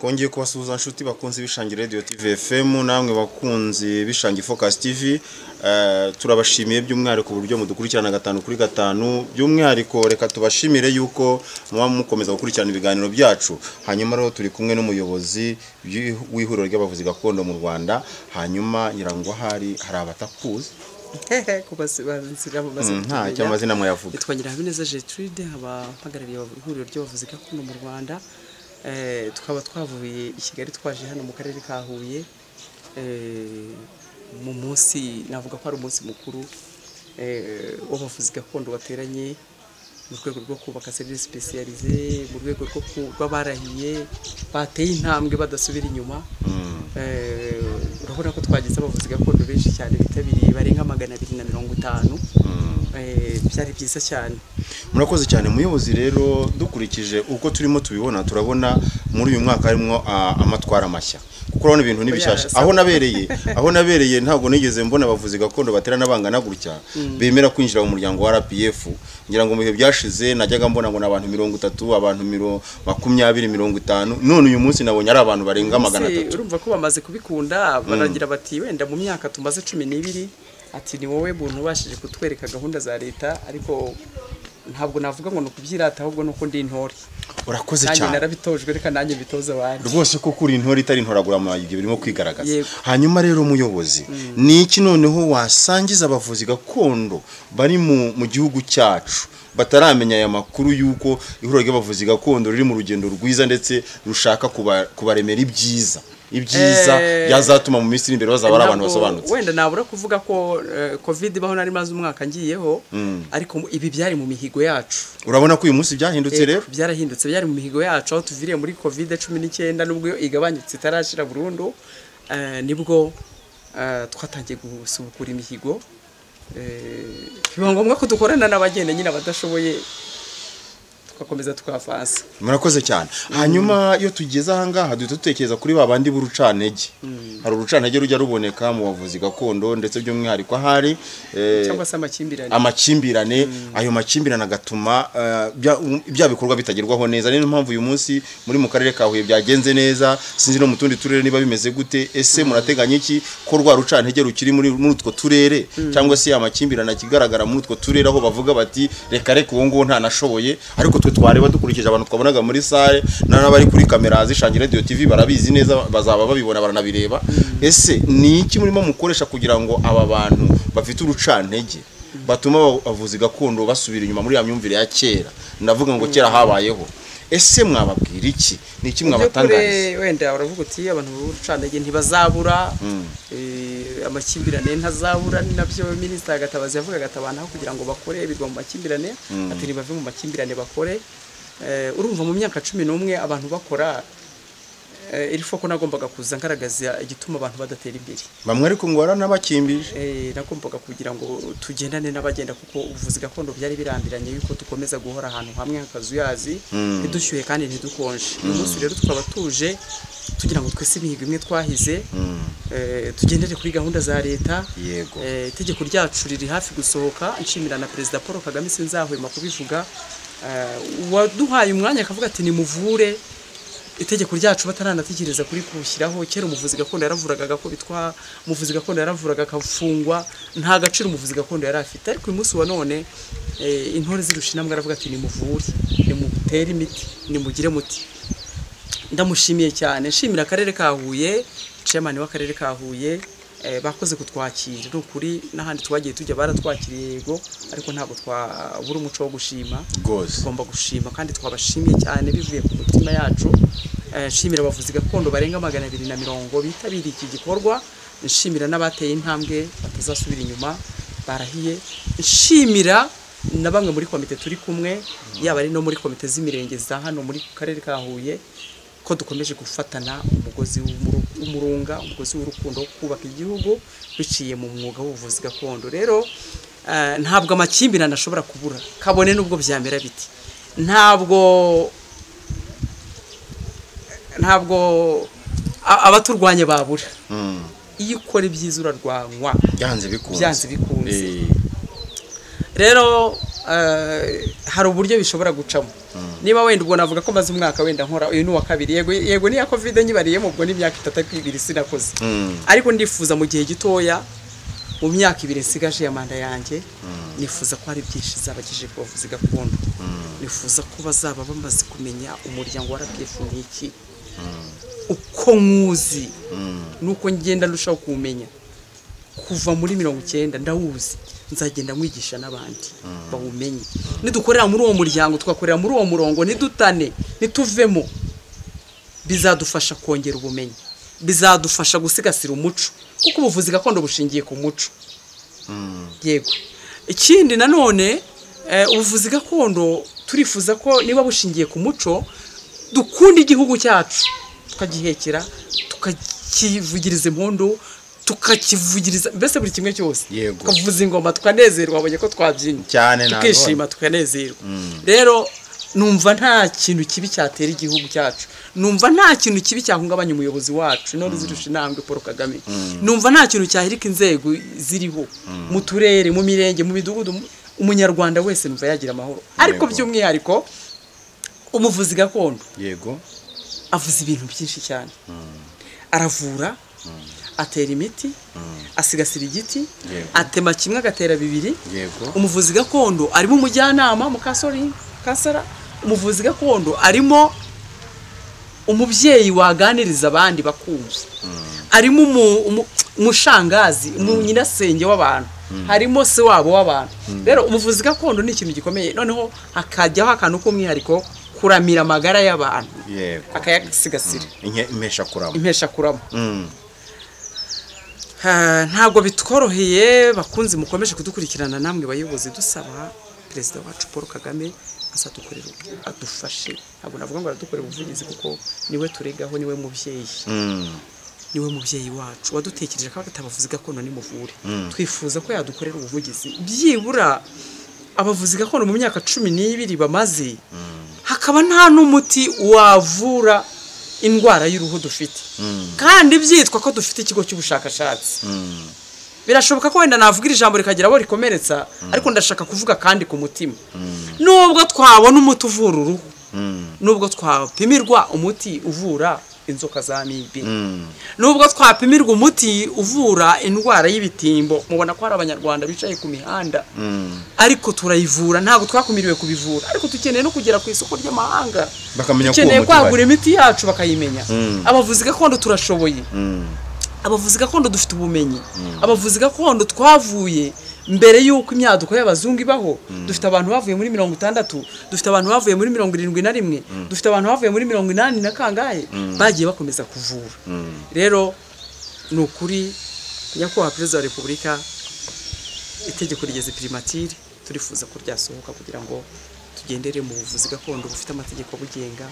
twongeye kubasuhuza inshuti bakunze Bishangi Radio TV FM namwe bakunze Bishangi Focus TV Eh, turabashimiye by'umwihariko uburyo mudukurikirana gatanu kuri gatanu by'umwihariko reka tubashimire yuko muba mukomeza gukurikirana ibiganiro byacu hanyuma rero turi kumwe n'umuyobozi w'i- w'ihuriro ry'abavuzi gakondo mu Rwanda hanyuma nyirango hari hari abatakuzi kubazirabo nta cy'amazina mwayavuga nitwa Nyirahabineza Gertrude haba mpagarariye ihuriro ry'abavuzi gakondo mu Rwanda Eh, tukaba twavuye i Kigali twaje hano mu karere ka Huye Eh, mu munsi navuga ko ari umunsi mukuru eh, w'abavuzi gakondo wateranye mu rwego rwo kubaka serivisi specialize mu rwego rwo kuba barahiye bateye intambwe badasubira inyuma Eh, urabona ko twagize abavuzi gakondo benshi cyane bitabiriye barenga magana abiri na mirongo itanu Eh, byari byiza cyane murakoze cyane muyobozi rero dukurikije uko turimo tubibona turabona muri uyu mwaka harimo ah, amatwara mashya kuko urabona ibintu n'ibishyashya Oya, aho nabereye aho nabereye ntabwo nigeze mbona abavuzi gakondo baterana bangana gutya bemera kwinjira mu muryango wa RPF ngira ngo mu bihe byashize najyaga mbona ngo ni abantu mirongo itatu abantu miro- makumyabiri mirongo itanu none uyu munsi nabonye ari abantu barenga magana Se, atatu urumva ko bamaze kubikunda baragira bati wenda mu myaka tumaze cumi n'ibiri ati ni wowe muntu ubashije kutwereka gahunda za leta ariko ntabwo navuga ngo ni ukubyirata ahubwo ni uko ndi intore urakoze nanjye cyane narabitojwe reka nanjye mbitoze abandi rwose ko kuri intore itari intoraguramajwi birimo kwigaragaza Yego. hanyuma rero umuyobozi ni iki noneho wasangiza abavuzi gakondo bari mu, mu gihugu cyacu bataramenya aya makuru y'uko ihuriro ry'abavuzi gakondo riri mu rugendo rwiza ndetse rushaka kuba- kubaremera ibyiza ibyiza Eh, byazatuma mu minsi iri imbere bazaba ari abantu Ntabwo- basobanutse wenda nabura kuvuga ko eh, covid ibaho nari maze umwaka ngiyeho ariko ibi byari mu mihigo yacu urabona ko uyu munsi byahindutse Eh, rero byarahindutse byari mu mihigo yacu aho tuviriye muri covid cumi n'icyenda nubwo yo igabanyutse itarashira burundu eh, nibwo eh, twatangiye gusubukura imihigo Eh, biba ngombwa ko dukorana n'abagenda nyine abadashoboye tugakomeza tukavansa murakoze cyane hanyuma iyo tugeze ahangaha duhita dutekereza kuri ba bandi b'urucantege hari urucantege rujya ruboneka mu bavuzi gakondo ndetse by'umwihariko ahari eh, cyangwa se amakimbirane amakimbirane ayo makimbirane agatuma eh, bya- um, bya bikorwa bitagerwaho neza niyo mpamvu uyu munsi muri mu karere ka Huye byagenze neza sinzi no mu tundi turere niba bimeze gute ese murateganya iki ko rwa rucantege rukiri muri muri utwo turere cyangwa se amakimbirane akigaragara muri utwo turere aho bavuga bati reka reka uwo nguwo ntanashoboye ariko twe twareba dukurikije abantu twabonaga muri sale n'abari kuri kamera zishangira radio tv barabizi neza bazaba babibona baranabireba ese ni iki murimo mukoresha kugira ngo aba bantu bafite urucantege batuma abavuzi gakondo basubira inyuma muri ya myumvire ya kera ndavuga ngo kera habayeho ese mwababwira iki ni iki mwabatangariza By'ukuri wenda uravuga uti abantu b'urucantege ntibazabura eh, amakimbirane ntazabura ni nabyo minisita gatabazi yavugaga ati abantu aho kugira ngo bakore bigwa mu makimbirane ati ntibave mu makimbirane bakore Eh, urumva mu myaka cumi n'umwe abantu bakora eh, iri foko nagombaga kuza ngaragaza igituma abantu badatera imbere bamwe ariko ngo waranabakimbije Eh, nagombaga kugira ngo tugendane n'abagenda kuko ubuvuzi gakondo byari birambiranye yuko dukomeza guhora ahantu hamwe hakazuyazi ntidushyuhe kandi ntidukonje uyu munsi rero tukaba tuje tugira ngo twese imihigo imwe twahize eh, tugendere kuri gahunda za leta Yego. Eh, itegeko ryacu riri hafi gusohoka nshimira na perezida paul kagame sinzahwema kubivuga Eh, waduhaye umwanya akavuga ati nimuvure itegeko ryacu bataranatekereza kuri kushyiraho kera umuvuzi gakondo yaravuraga agakubitwa umuvuzi gakondo yaravuraga akafungwa nta gaciro umuvuzi gakondo yari afite ariko uyu munsi wa none eh, intore zirusha intambwe aravuga ati nimuvure nimutere imiti nimugire muti ndamushimiye cyane nshimira akarere ka Huye chairman w'akarere ka Huye eh, bakoze kutwakira ni ukuri n'ahandi twagiye tujya baratwakiriye yego ariko ntabwo twabura umuco wo gushima rwose tugomba gushima kandi twabashimye cyane bivuye ku mitima yacu Eh, nshimira abavuzi gakondo barenga magana abiri na mirongo bitabiriye iki gikorwa nshimira n'abateye intambwe batazasubira inyuma barahiye nshimira na bamwe muri komite turi kumwe yaba ari no muri komite z'imirenge za hano muri karere ka Huye ko dukomeje gufatana umugozi w'umuru- w'umurunga umugozi w'urukundo wo kubaka igihugu biciye mu mwuga w'ubuvuzi gakondo rero eh, ntabwo amakimbirane ashobora kubura kabone n'ubwo byamera biti ntabwo ntabwo a- abaturwanya babura iyo ukora ibyiza urarwanywa byanze bikunze Byanze bikunze. Eh, rero eh, hari uburyo bishobora gucamo niba wenda ubwo navuga ko maze umwaka wenda nkora uyu ni uwa kabiri yego yego niya covid nyibariyemo ubwo n'imyaka itatu ariko ibiri sinakoze ariko ndifuza mu gihe gitoya mu myaka ibiri nsigaje ya manda yanjye nifuza ko hari byinshi zabagije ku bavuzi gakondo nifuza ko bazaba bamaze kumenya umuryango wa rpf ni iki uko nywuzi nuko ngenda ndushaho kuwumenya kuva muri mirongo icyenda ndawuzi nzagenda mwigisha n'abandi bawumenye nidukorera muri uwo muryango tugakorera muri uwo murongo nidutane nituvemo bizadufasha kongera ubumenyi bizadufasha gusigasira umuco kuko ubuvuzi gakondo bushingiye ku muco yego ikindi nanone ubuvuzi gakondo turifuza ko niba bushingiye ku muco dukunda igihugu cyacu tukagihekera tukakivugiriza impundu tukakivugiriza mbese buri kimwe cyose Yego. tukavuza ingoma tukanezerwa wabonye ko twabyinnye Cyane, ntabwo- tukishima tukanezerwa rero numva nta kintu kibi cyatera igihugu cyacu numva nta kintu kibi cyahungabanya umuyobozi wacu no ruzirusha intambwe paul kagame numva nta kintu cyahirika inzego ziriho mu turere mu mirenge mu midugudu mu- umunyarwanda wese numva yagira amahoro ariko Yego. by'umwihariko umuvuzi gakondo yego avuza ibintu byinshi cyane aravura atera imiti asigasira igiti Yego. atema kimwe agatera bibiri yego umuvuzi gakondo arimo umujyanama mukasori kasara umuvuzi gakondo arimo umubyeyi waganiriza abandi bakumva arimo umu- umu- umushangazi umunyirasenge w'abantu harimo se wabo w'abantu rero umuvuzi gakondo ni ikintu gikomeye noneho hakajyaho akantu k'umwihariko kuramira amagara y'abantu yego akayasigasira Inke- impesha kurama impesha kurama Mm. Ah, ntabwo bitworoheye bakunze mukomeje kudukurikirana namwe bayobozi dusaba perezida wacu paul kagame azadukorera adufashe ntabwo navuga ngo aradukorera ubuvugizi kuko niwe turegaho niwe mubyeyi Mm. niwe mubyeyi wacu wadutekereje ko atabavuzi gakondo nimuvure twifuza ko yadukorera ubuvugizi byibura abavuzi gakondo mu myaka cumi n'ibiri bamaze hakaba nta n'umuti wavura indwara y'uruhu dufite kandi byitwa ko dufite ikigo cy'ubushakashatsi Mm. birashoboka ko wenda navuga iri jambo rikagira abo rikomeretsa ariko ndashaka kuvuga kandi ku mutima nubwo twabona umuti uvura uruhu Mm. nubwo twapimirwa umuti uvura inzoka za mibi Mm. nubwo twapimirwa umuti uvura indwara y'ibitimbo mubona ko hari abanyarwanda bicaye ku mihanda Mm. ariko turayivura ntabwo twakumiriwe kubivura ariko dukeneye no kugera ku isoko ry'amahanga bakamenya ko uwo dukeneye muti uhari. kwagura imiti yacu bakayimenya Mm. abavuzi gakondo turashoboye Mm. abavuzi gakondo dufite ubumenyi abavuzi gakondo twavuye mbere y'uko imyaduko y'abazungu ibaho dufite abantu bavuye muri mirongo itandatu dufite abantu bavuye muri mirongo irindwi na rimwe dufite abantu bavuye muri mirongo inani na kangahe bagiye bakomeza kuvura Mm. rero ni ukuri nyakubahwa perezida wa repubulika itegeko rigeze pirimatire turifuza ko ryasohoka kugira ngo tugendere mu buvuzi gakondo bufite amategeko abugenga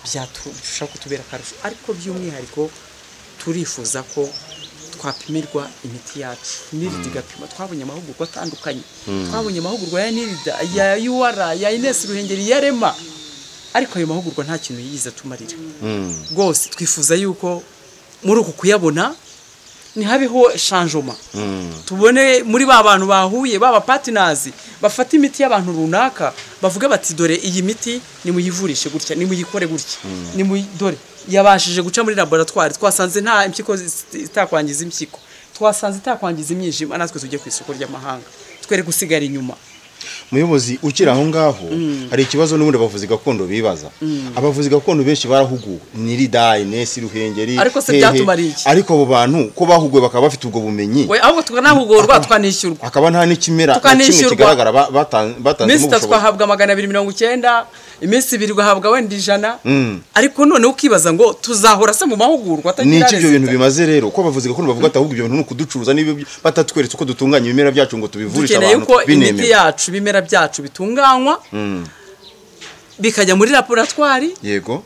byarushaho kutubera akarusho ariko by'umwihariko turifuza ko twapimirwa imiti yacu nirida igapima twabonye amahugurwa atandukanye twabonye amahugurwa ya nirida ya ur ya inesi ruhengeri ya rema ariko ayo mahugurwa nta kintu yize atumarira Mm. rwose twifuza yuko muri uku kuyabona ntihabeho shanjoma Mm. tubone muri ba bantu bahuye baba patinazi bafata imiti y'abantu runaka bavuga bati dore iyi miti nimuyivurishe gutya nimuyikore gutya nimuyi- dore yabashije guca muri laboratwari twasanze nta impyiko zi- itakwangiza impyiko twasanze itakwangiza imyijima natwe tujye ku isoko ry'amahanga twere gusigara inyuma muyobozi ukiri aho ngaho hari ikibazo n'ubundi abavuzi gakondo bibaza abavuzi gakondo benshi barahuguwe niridayi nesi ruhengeri Ariko se hehe. byatumariye iki? ariko abo bantu ko bahuguwe bakaba bafite ubwo bumenyi we ahubwo tukanahugurwa tukanishyurwa hakaba nta n'ikimera na kimwe Tukanishyurwa. kigaragara ba- batan- iminsi batanzemo itatu ubushobozi twahabwa magana abiri mirongo icyenda iminsi ibiri ugahabwa wenda ijana Mm. ariko noneho ukibaza ngo tuzahora se mu ni mahugurwa atagira iki ibyo bintu resita? bimaze rero ko abavuzi gakondo bavuga ati ahubwo ibyo bintu ni ukuducuruza niba batatweretse uko dutunganya ibimera byacu ngo tubivurishe dukeneye abantu ko imiti binemewe yacu ibimera byacu bitunganywa Mm. bikajya muri laboratwari yego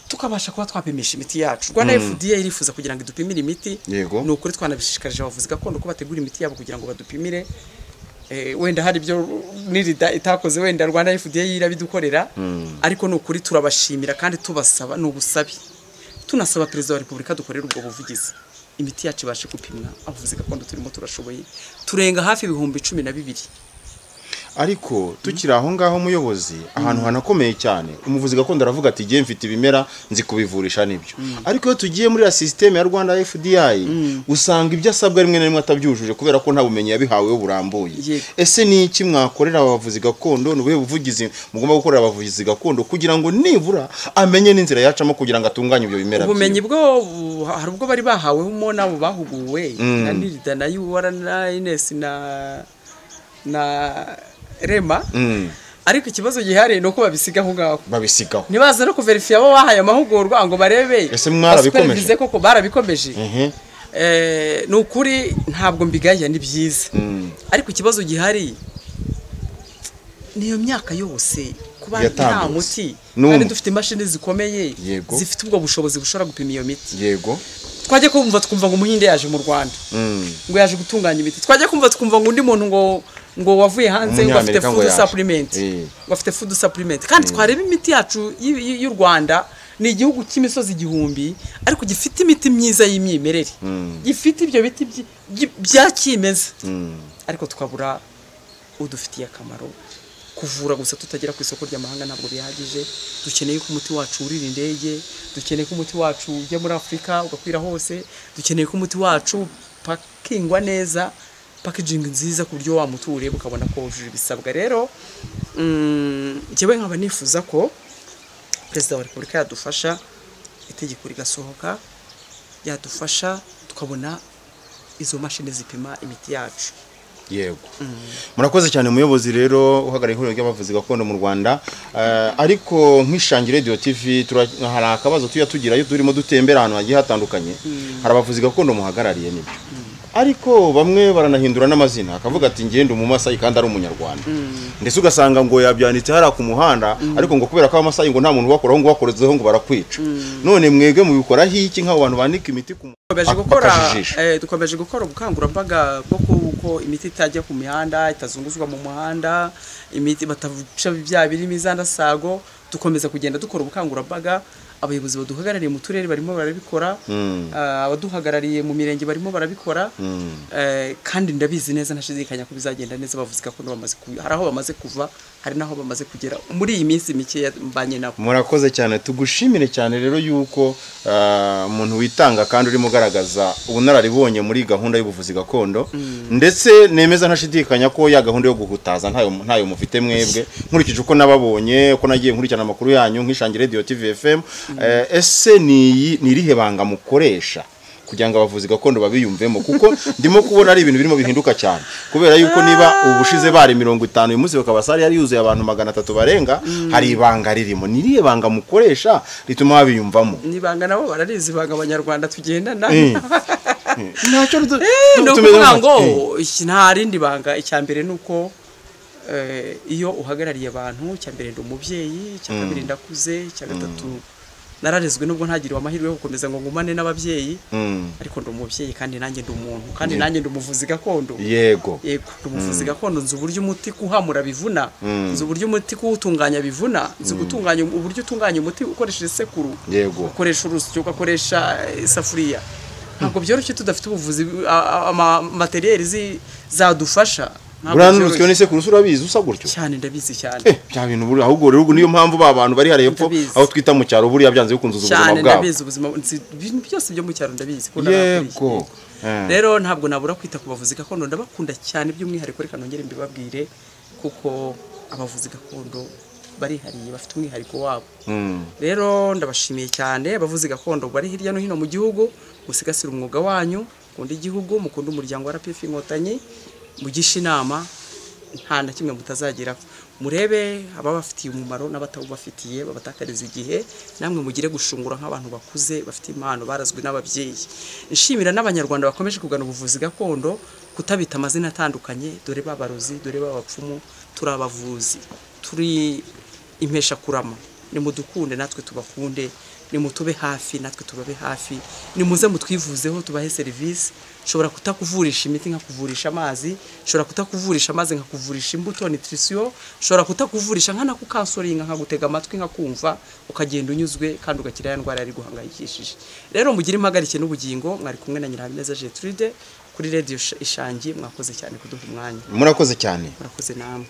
tukabasha kuba twapimisha imiti yacu rwanda fda irifuza kugira ngo idupimire imiti Yego. ni ukuri twanabishishikarije abavuzi gakondo ko bategura imiti yabo kugira ngo badupimire Eh, wenda hari ibyo nirida itakoze wenda rwanda fda irabidukorera ariko ni ukuri turabashimira kandi tubasaba ni ubusabe tunasaba perezida wa repubulika dukorera ubwo buvugizi imiti yacu ibashe gupimwa abavuzi gakondo turimo turashoboye turenga hafi ibihumbi cumi na bibiri ariko tukiri aho ngaho muyobozi ahantu hanakomeye cyane umuvuzi gakondo aravuga ati igihe mfite ibimera nzi kubivurisha nibyo ariko iyo tugiye muri ya sisiteme ya rwanda fdi usanga ibyo asabwa rimwe na rimwe atabyujuje kubera ko nta bumenyi yabihaweho burambuye Yego. ese ni iki mwakorera abavuzi gakondo ni ubuhe buvugizi mugomba gukorera abavuzi gakondo kugira ngo nibura amenye n'inzira yacamo kugira ngo atunganye ibyo bimera ubumenyi byiwe? bwo bu- hari ubwo bari bahawemo n'abo bahuguwe na nirida na yuwara na inesi na na rema Mm, ariko ikibazo gihari ni uko babisiga aho ngaho babisigaho ntibaza no kuverifiya abo bahaye amahugurwa ngo barebe Ese mwarabikomeje? basupervize koko barabikomeje Ehe. Eh, ni ukuri ntabwo mbigaya ni byiza Mm. ariko ikibazo gihari niyo myaka yose kuba nta Yatambutse. muti N'umwe. kandi dufite imashini zikomeye Yego. zifite ubwo bushobozi bushobora gupima iyo miti yego twajya kumva twumva ngo umuhinde yaje mu rwanda Mm. ngo yaje gutunganya imiti twajya kumva tukumva ngo undi muntu ngo ngo wavuye hanze ngo afite Umunyamerika ngo food yaje. supplement Eh. ngo afite food supplement kandi twareba imiti yacu y- y- y'u Rwanda ni igihugu cy'imisozi igihumbi ariko gifite imiti myiza y'imyimerere gifite ibyo biti byi- byi- bya kimeza ariko tukabura udufitiye akamaro kuvura gusa tutagera ku isoko ry'amahanga ntabwo bihagije dukeneye ko umuti wacu wurira indege dukeneye ko umuti wacu ujya muri afurika ugakwira hose dukeneye ko umuti wacu upakingwa neza packaging nziza ku buryo wa muti uwureba ukabona ko wujuje ibisabwa rero mm, njyewe nkaba nifuza ko perezida wa repubulika yadufasha itegeko rigasohoka yadufasha tukabona izo mashini zipima imiti yacu yego murakoze cyane umuyobozi rero uhagarariye ihuriro ry'abavuzi gakondo mu rwanda Eh, ariko nk'ishangi radio tv tura- hari akabazo tujya tugira iyo turimo dutembera ahantu hagiye hatandukanye hari abavuzi gakondo muhagarariye nibyo ariko bamwe baranahindura n'amazina akavuga ati ngende umumasayi kandi ari umunyarwanda ndetse ugasanga ngo yabyanditse hariya ku muhanda ariko ngo kubera ko abamasayi ngo nta muntu ubakoraho ngo ubakorezeho ngo barakwica none mwebwe mubikoraho iki nk'abo bantu bandika imiti ku dukomeje Ako gukora kajijisho. eh, dukomeje gukora ubukangurambaga bwo kuko imiti itajya ku mihanda itazunguzwa mu muhanda imiti bataca bya birimo izandasago dukomeza kugenda dukora ubukangurambaga abayobozi baduhagarariye mu turere barimo barabikora ah, abaduhagarariye mu mirenge barimo barabikora eh, kandi ndabizi neza ntashidikanya ko bizagenda neza bavuze ko bamaze ku- hari aho bamaze kuva hari n'aho bamaze kugera muri iyi minsi mikeya mbanye nabo murakoze cyane tugushimire cyane rero yuko ah, umuntu witanga kandi urimo ugaragaza ubunararibonye muri gahunda y'ubuvuzi gakondo ndetse nemeza ntashidikanya ko ya gahunda yo guhutaza ntayo ntayo mufite mwebwe nkurikije uko nababonye uko nagiye nkurikirana amakuru yanyu nk'ishangi radio tv fm Eh, ese ni iyi- ni irihe banga mukoresha kugira ngo abavuzi gakondo babiyumvemo kuko ndimo kubona ari ibintu birimo bihinduka cyane kubera yuko niba ubushize bari mirongo itanu uyu munsi bakaba sare yari yuzuye abantu magana atatu barenga hari ibanga ririmo ni irihe banga mukoresha rituma babiyumvamo nibanga nabo bararizi banga abanyarwanda tugendana Eh. ntacyo rutu- ni tumeze ukuvuga nka- ngo Eh. iki nta rindi banga icya mbere ni uko eh, iyo uhagarariye abantu icya mbere ndi umubyeyi icya kabiri ndakuze icya gatatu nararezwe nubwo ntagiriwe amahirwe yo gukomeza ngo ngumane n'ababyeyi Mm. ariko ndi umubyeyi kandi nanjye ndi umuntu kandi nanjye ndi umuvuzi gakondo yego yego ndi umuvuzi gakondo nzi uburyo umuti kuhamura bivuna Mm. nzi uburyo umuti kuwutunganya bivuna nzi gutunganya uburyo utunganya umuti ukoresheje isekuru Yego. ukoresha urusyo ugakoresha eh, isafuriya ntabwo byoroshye tudafite ubuvuzi a- a- ama- materiyeri zi- zadufasha Ntabwo buriya byoroshye. n'urusyo n'isekuru se urabizi usa gutyo cyane ndabizi cyane Eh, bya bintu buri ahubwo rero niyo mpamvu ba bantu bari hariya epfo Ndabizi. aho twita mu cyaro buriya byanze bikunze uzi ubuzima cyane bwabo ndabizi ubuzima nzi ibintu byose byo mu cyaro ndabizi ko yego narakuriye. Eh. rero ntabwo nabura kwita ku bavuzi gakondo ndabakunda cyane by'umwihariko reka nongere mbibabwire kuko abavuzi gakondo barihariye bafite umwihariko wabo Mm. rero ndabashimiye cyane abavuzi gakondo bari hirya no hino mu gihugu musigasire umwuga wanyu mukunda igihugu mukunda umuryango wa RPF inkotanyi mugishe inama nta na kimwe mutazageraho murebe ababafitiye umumaro n'abatawubafitiye babatakariza igihe namwe mugire gushungura nk'abantu bakuze bafite impano barazwi n'ababyeyi nshimira n'abanyarwanda bakomeje kugana ubuvuzi gakondo kutabita amazina atandukanye dore babarozi dore babapfumu turi abavuzi turi impesha kurama nimudukunde natwe tubakunde nimutube hafi natwe tubabe hafi nimuze mutwivuzeho tubahe serivisi nshobora kutakuvurisha imiti nkakuvurisha amazi nshobora kutakuvurisha amazi nkakuvurisha imbuto nutrition nshobora kutakuvurisha nkanakukansoringa nkagutega amatwi nkakumva ukagenda unyuzwe kandi ugakira ya ndwara yari guhangayikishije rero mugire impagarike n'ubugingo mwari kumwe na nyirahabineza Gertrude kuri radio Isha- isangi mwakoze cyane kuduha umwanya murakoze cyane murakoze namwe